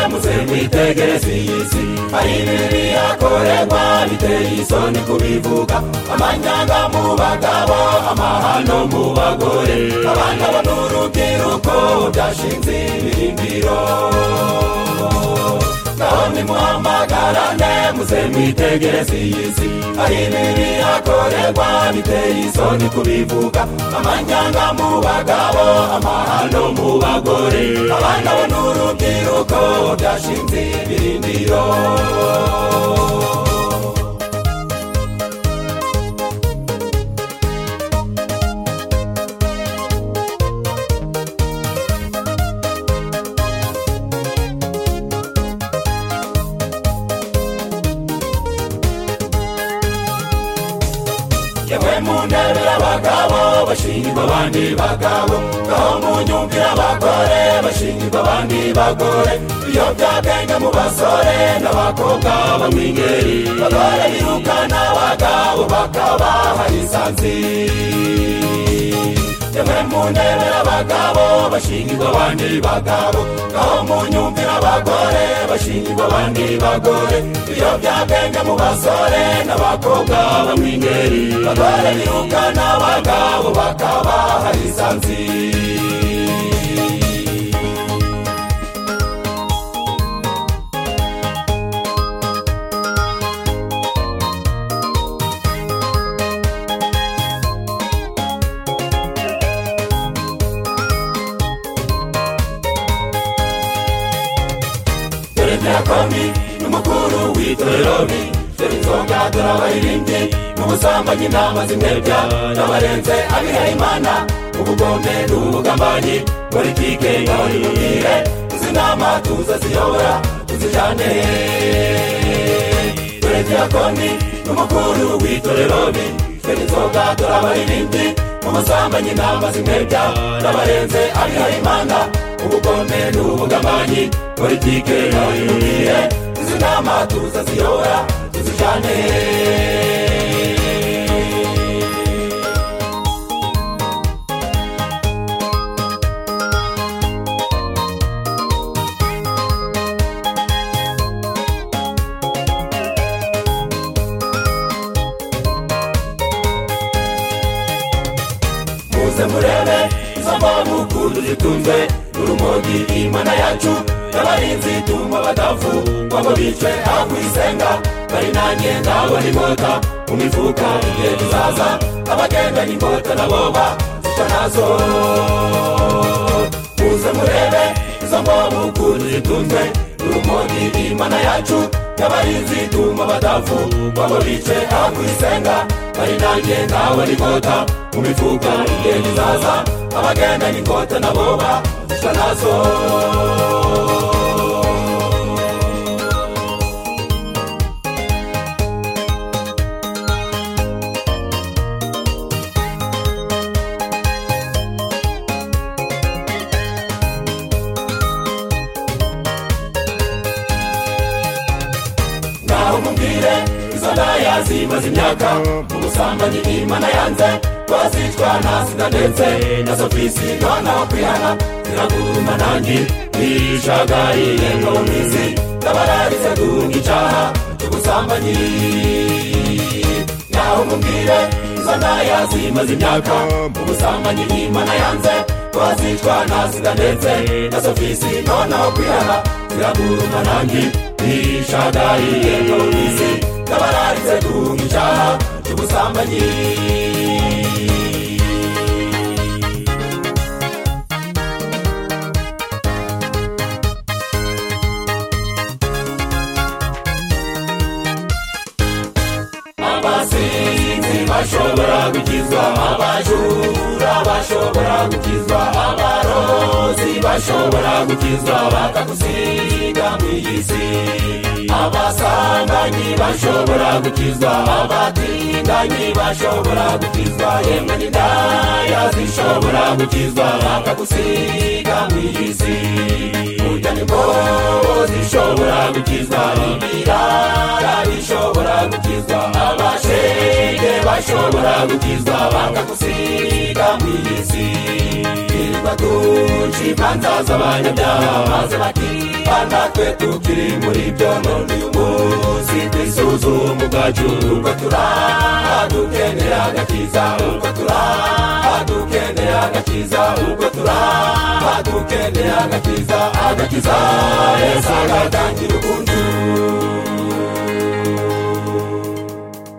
muze mwitegereze iyi si hari ibibi bihakorerwa biteye isoni kubivuga amanyanga mu bagabo amahano mu bagore abana bo n'urubyiruko byashinze ibirimbiro naho nimuhamagarane muze mwitegereze iyi si hari ibibi bihakorerwa biteye isoni kubivuga amanyanga mu bagabo amahano mu bagore abana bo n'urubyiruko byashinze ibirindiro yemwe mu ntebe y'abagabo bashingirwa abandi bagabo naho mu nyumvira abagore bashingirwa abandi bagore ibiyobyabwenge mu basore n'abakobwa bo mu ingeri bagore birukana abagabo bakabaha isanziri yemwe mu ntebe y'abagabo bashingirwa abandi bagabo naho mu nyumvira abagore bashingirwa abandi bagore iyo byabwenge mu basore n'abakobwa bo mu ingeri bagore birukana abagabo bakabaha isanziri dore diakoni n'umukuru w'itoreroni dore inzoga dore abaririmbyi mu busambanyi intama zimwebya n'abarenze abihaye imana ubugome n'ubugambanyi politike ngahori mubwire izi nama tuzaziyobora tuzijyane dore diakoni n'umukuru w'itoreroni dore inzoga dore abaririmbyi mu busambanyi intama zimwebya n'abarenze abihaye imana ubugome n'ubugambanyi politike ntayirumiye izi nama tuzaziyobora tuzijyane muze murebe izo mbavu kuduzitunze n'urumogi imana yacu y'abarinzi tumba badafu ngo bicwe aho kuyisenga bari nanjye ndabona inkota mu mifuka igihe tuzaza abagendanye inkota naboba zica nazo muze murebe izo mbavu kuduzitunze n'urumogi imana yacu y'abarinzi tumba badafu ngo bicwe aho kuyisenga bari nanjye ndabona inkota mu mifuka igihe kizaza abagendanye inkota naboba zica nazo naho mumbwire izo ndaya zimaze imyaka mu busambanyi imana yanze bazicwa na sida ndetse na sofisi nta kwihana ziraguruma nanjye nijagariye ngo mu isi ndabararize duhunga icaha cy'ubusambanyi naho mumbwire izo ndaya zimaze imyaka mu busambanyi imana yanze bazicwa na sida ndetse na sofisi nta kwihana ziraguruma nanjye nishagariye ngo mu isi ndabararize duhunga icaha cy'ubusambanyi abasinzi bashobora gukizwa abajura bashobora gukizwa abarozi bashobora gukizwa bakagusiga mu iyi si abasambanyi bashobora gukizwa abatinganyi bashobora gukizwa yemwe n'indaya zishobora gukizwa bakagusiga mu iyi si burya ni mbobo zishobora gukizwa ibirara bishobora gukizwa abashenge bashobora gukizwa bakagusiga mu iyi si twirirwa duca imanza z'abanyabyaha maze bakizwa niba natwe tukiri muri byo none uyu munsi twisuzume ubwacu uko turadukenera agakiza uko turadukenera agakiza uko turadukenera agakiza agakiza yesu agatangira ukuntu